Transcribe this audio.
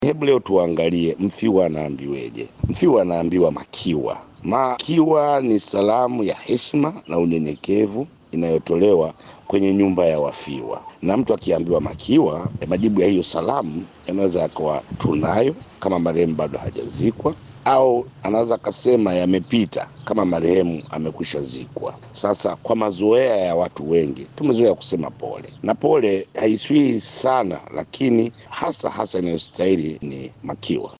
Hebu leo tuangalie mfiwa anaambiweje. Mfiwa anaambiwa makiwa. Makiwa ni salamu ya heshima na unyenyekevu inayotolewa kwenye nyumba ya wafiwa, na mtu akiambiwa makiwa, majibu ya hiyo salamu yanaweza yakawa tunayo, kama marehemu bado hajazikwa, au anaweza akasema yamepita, kama marehemu amekwisha zikwa. Sasa kwa mazoea ya watu wengi tumezoea kusema pole, na pole haiswii sana, lakini hasa hasa inayostahili ni makiwa.